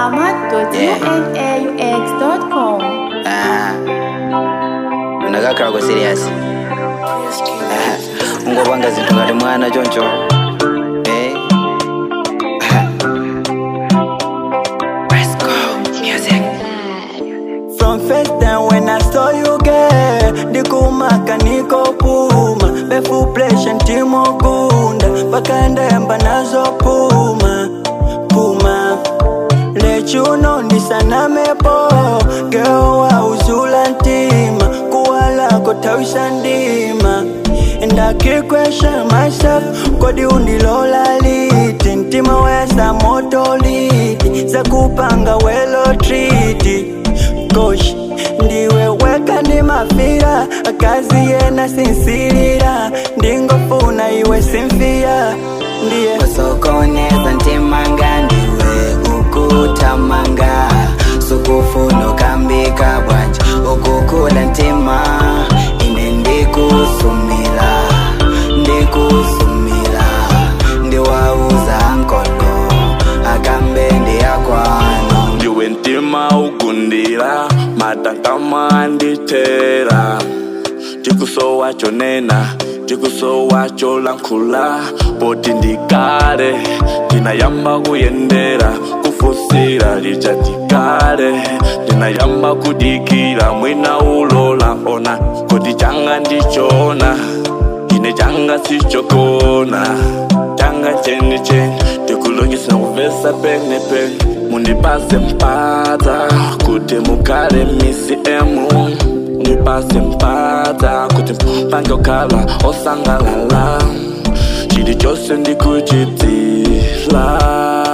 ahmad.unaux.com. Ah. unakakhala ku serious Ah, ungopanga zinthu ngati mwana choncho Eh. Ah. Let's go. Music. From first time when I saw you girl Ndikumaka niko puma Befu pressure ntimo kunda Paka ndemba nazo puma Puma Let you know ndisanamepo Girl wa uzula ntima Kuwala kotawisha ndima And I keep question myself Kodi undilola liti Ntima wesa moto liti Za kupanga welo triti Gosh ndiwe weka ndi mafira akazi yena sinsilira ndingofuna iwe simfia ndiye usokoneza ntimanga ndiwe ukutamanga sukufuna ukambika bwanje ukukula ntima ine ndikusumila ndikusumila ndiwauza nkolo akambe ndiyakwano ndiwe ntima ugundira matankama anditera tikusowa chonena tikusowa cholankhula poti ndikale tinayamba kuyendera kufusira lichatikale tinayamba kudikira mwina ulola ona kodi changa ndichona ine changa sichokona changa cheni cheni tikulongisa kuvesa pene pene mundipase mpata kuti mukale misi emu ndipase mpata kuti mpange ukhala osangalala chili chose ndikuchitila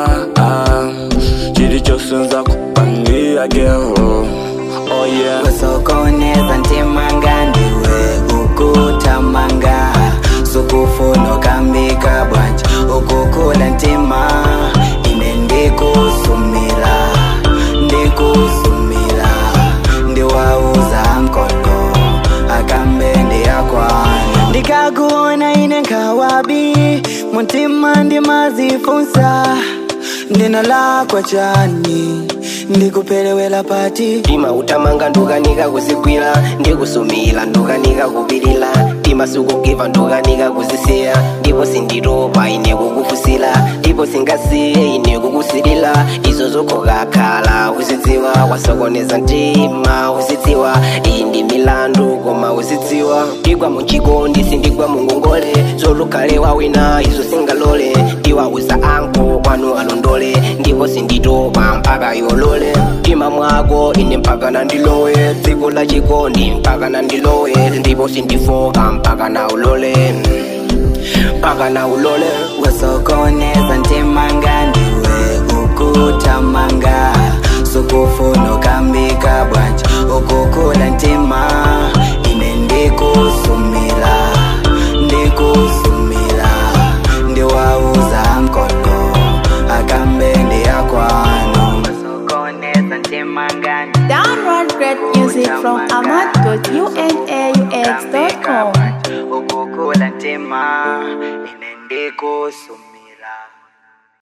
chili chose nzakupangira gero oh yeah usokoneza ntimanga ndiwe ukutamanga sukufuna ukambika bwanje ukukula ntima ine ndikusumila ndikusumila ndiwauza nkolo akambe ndiyakwana ndikakuona ine nkawabi mutima ndimazifunsa ndina lakwa chani ndikupelewela pati tima utamanga ndukanika kuzigwira ndikusumira ndukanika kupirira tima sikugiva ndukanika kuzisiya ndipo sinditopa ine kukufusira ndipo singasiye ine kukusirira izo zokhokakhala uzidziwa wasokoneza mtima uzidziwa iyi ndi milandu koma uzidziwa ndigwa muchikondi sindigwa mungongole zolukhale wawina izo singalole ndiwauza anko kwanu alondole ndipo sinditopa mpaka yolole mtima mwako ine mpaka nandilowe dziko la chikondi mpaka nandilowe ndipo sindifoka mpaka na ulole mpaka na ulole usokoneza ntimanga ndiwe ukutamanga sukufuna ukambika bwanje ukukula ntima ine ndikusumila ndikusumila ndiwauza nkolo akambe ndiyakwano usokoneza ntimanga Download great music from ahmad.unaux.com. ukukula ntima ine ndikusumila